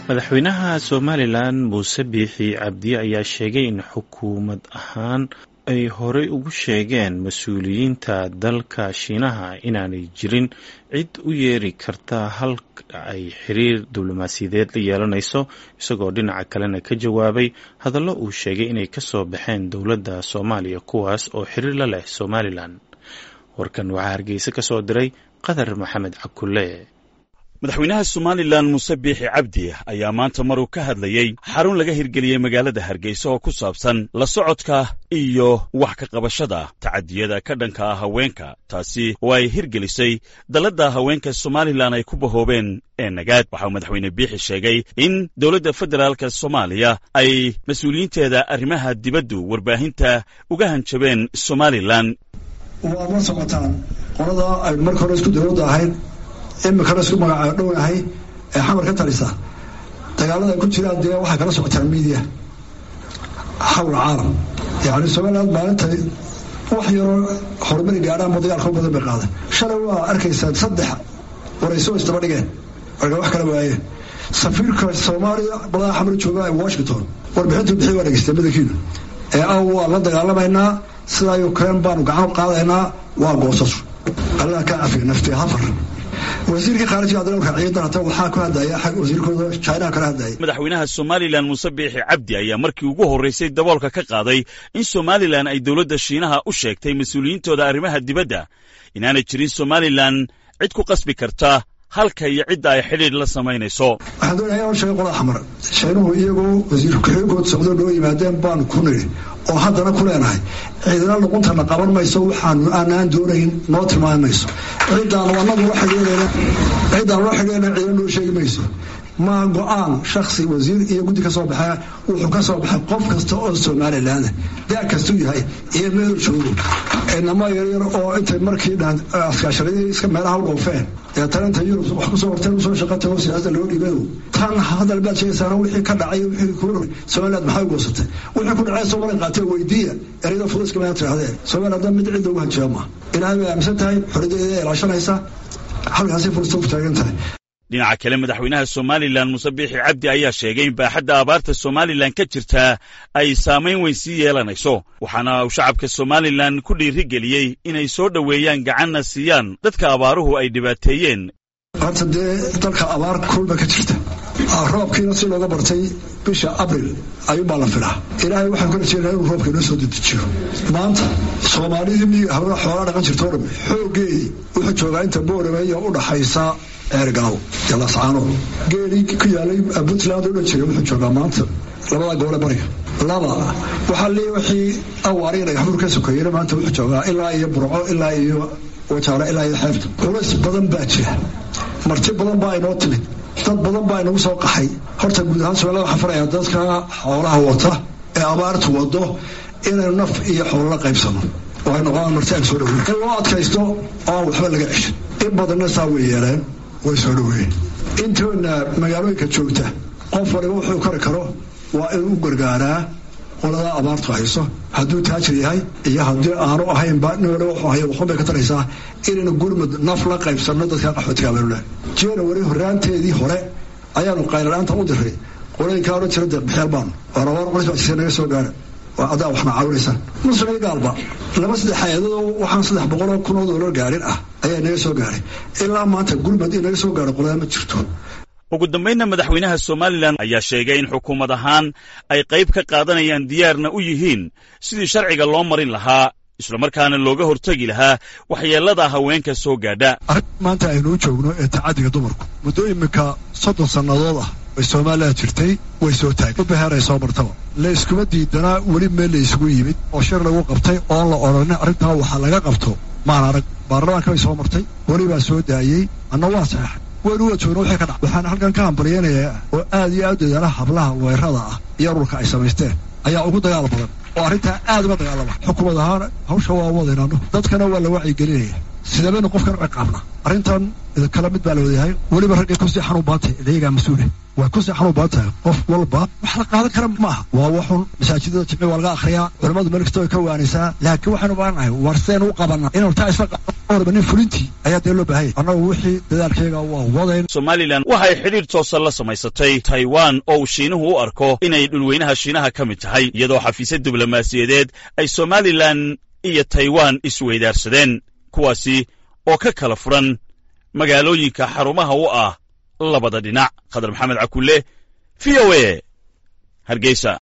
madaxweynaha somalilan muuse biixi cabdi ayaa sheegay in xukuumad ahaan ay horey ugu sheegeen mas-uuliyiinta dalka shiinaha inaanay jirin cid u yeeri karta halka ay xiriir diblomaasiyadeed la yeelanayso isagoo dhinaca kalena ka jawaabay hadallo uu sheegay inay kasoo baxeen dowladda soomaaliya kuwaas oo xiriir la leh somalilan warkan waxaa hargeysa ka soo diray qadar maxamed cakulle madaxweynaha somalilan muuse biixi cabdi ayaa maanta maruu ka hadlayey xarun laga hirgeliyey magaalada hargeysa oo ku saabsan la socodka iyo wax ka qabashada tacadiyada ka dhanka ah haweenka taasi oo ay hirgelisay dalladda haweenka somalilan ay ku bahoobeen ee nagaad waxauu madaxweyne biixi sheegay in dowladda federaalka soomaaliya ay mas-uuliyiinteeda arrimaha dibaddu warbaahinta uga hanjabeen somalilan waad la socotaan qolada aynu marka hore isku dowladda ahayn imikana isku magacaabo dhownahay ee xamar ka talisa dagaalada ay ku jiraan dee waxay kala socotaan miidiya xawla caalam yacni somaliland maalinta wax yaroo horumari gaadhaanba dagaalka u badan bay qaadeen shalay waa arkaysaa saddex warayso isdaba dhigeen marka wax kala waayeen safiirka soomaaliya balada xamar jooga ee washington warbixintu bixi waa dhegeystay madakiina ee ah waa la dagaalamaynaa sidaa ukraine baanu gacan qaadaynaa waa goosashu allah ka cafiya nafti hafar wasiirkii khaarijiga dalka ciidan hata waxaa ku hadlaya xag wasiirkooda chinaha kala hadlaya madaxweynaha somalilan muuse biixi cabdi ayaa markii ugu horraysay daboolka ka qaaday in somalilan ay dowladda shiinaha u sheegtay mas-uuliyiintooda arrimaha dibadda inaanay jirin somalilan cid ku qasbi karta halka iyo cidda ay xidhiidh la samaynayso waxaan doonaya inaan sheego qolada xamar shiinuhu iyagoo wasiir ku-xigoood socdoo noo yimaadeen baanu ku nidhi oo haddana ku leenahay ciidana luquntana qaban mayso waxaanu aanaan doonayn noo tilmaami mayso cidaanu anagu la xidhiirayna cidaanu la xidhiirayna ciidana noo sheegi mayso maa go-aan shaksi wasiir iyo guddi ka soo baxee wuxuu ka soo baxay qof kasta oo somalilan daa kastuu yahay iyo meel joogo inama yaryar oo intay markii dhan askaasharadii iska meelaha u dhoofeen ee talenta yurub wax kusoo horteen usoo shaqa tago siyaasada loo dhiibayo tan hadal baad sheegaysaana wixii ka dhacay wixii ku somaliland maxay goosatay wixii ku dhacay soomaaliya qaatee weydiiya ereyada fuduska maa tirahdeen somaliland mid cidda ugu hanjeeba ma ilaahay bay aaminsan tahay xoriyadeeda ilaashanaysa halkaasi fursad ku taagan tahay dhinaca kale madaxweynaha somalilan muuse biixi cabdi ayaa sheegay in baaxadda abaarta somalilan ka jirtaa ay saamayn weyn sii yeelanayso waxaana uu shacabka somalilan ku dhiiri geliyey inay soo dhoweeyaan gacanna siiyaan dadka abaaruhu ay dhibaateeyeen horta dee dalka abaar kulba ka jirta roobkiina si looga bartay bisha abril ayuunbaa la filaa ilaahay waxaan ku rajeynaa inuu roobka inoo soo dedejiyo maanta soomaalidii miyiga hawla xoolaa dhaqan jirto o dham xoogeedii wuxuu joogaa inta boorameeya u dhaxaysa eergalow iyo lascaanood geelii ku yaalay puntland u dhan jiray wuxuu joogaa maanta labada gobole bariga laba waxaa lee wixii awaariga dhagaxbuur ka sokeeyena maanta wuxuu joogaa ilaa iyo burco ilaa iyo wajaaro ilaa iyo xeebta culays badan baa jira marti badan baa inoo timid dad badan baa inagu soo qaxay horta guud ahaan somaalida waxaan farayaa dadka xoolaha wata ee abaartu wado inaynu naf iyo xoolo la qaybsano oo ay noqdaan marti aan soo dhaweyn in loo adkaysto oo aan waxba laga ceshin in badanna saa way yeeleen way soo dhaweeyeen intoona magaalooyinka joogta qof waliba wuxuu kari karo waa inuu u gargaaraa qolada abaartu hayso hadduu taajir yahay iyo haddii aanu ahaynba nin waliba wuxuu haya waxun bay ka taraysaa inaynu gurmud naf la qaybsanno dadka qaxootiga abeelule january horaanteedii hore ayaanu qaylalaanta u diray qolooyinkaa odhan jira deeqbixyaal baanu waa rabaar qolis baa jirta naga soo gaara waa adaa waxna caawinaysaan muslim iyo gaalba laba saddex hay-adadoo waxaan saddex boqoloo kunoo doolar gaarin ah ayaa naga soo gaaray ilaa maanta gurmud in naga soo gaaro qolada ma jirto ugu dambaynna madaxweynaha somalilan ayaa sheegay in xukuumad ahaan ay qayb ka qaadanayaan diyaarna u yihiin sidii sharciga loo marin lahaa islamarkaana looga hortegi lahaa waxyeellada haweenka soo gaadha arrin maanta aynuu joogno ee tacadiga dumarku muddo iminka soddon sannadood ah bay soomaaliya jirtay way soo taagay baheeray soo martaba la iskuma diidanaa weli meel la isugu yimid oo shir lagu qabtay oon la odhanin arrintaa waxaa laga qabto maan arag baarlamaanka bay soo martay weli baa soo daayey anna waa saxeexay waynu wada joogno wixii ka dhac waxaan halkan ka hambalyaynayaa oo aad iyo aad dadaala hablaha weerada ah iyo ururka ay samaysteen ayaa ugu dagaal badan oo arrintaa aad uga dagaalama xukuumad ahaan hawsha waa wadaynaano dadkana waa la wacyigelinaya sideebaynu qofkan ciqaabna arrintan kala mid baa la wadayahay weliba raggay kusii xanuun baan tahay idayagaa mas-uule waa kusii xanuun baan tahay qof walba wax la qaadan kara maaha waa waxun masaajidada jimci waa laga akhriyaa culimmadu meel kasta way ka waanaysaa laakiin waxaynu baanahay war seen u qabana inaynu taa isla nin fulintii ayaa dee loo baahanya annagu wixii dadaalkeega waa wadayn somalilan waxay xidhiir toosa la samaysatay taiwan oo uu shiinuhu u arko inay dhulweynaha shiinaha ka mid tahay iyadoo xafiisya diblomaasiyadeed ay somalilan iyo taiwan isweydaarsadeen kuwaasi oo ka kala furan magaalooyinka xarumaha u ah labada dhinac khadar maxamed cakulle v o a hargeysa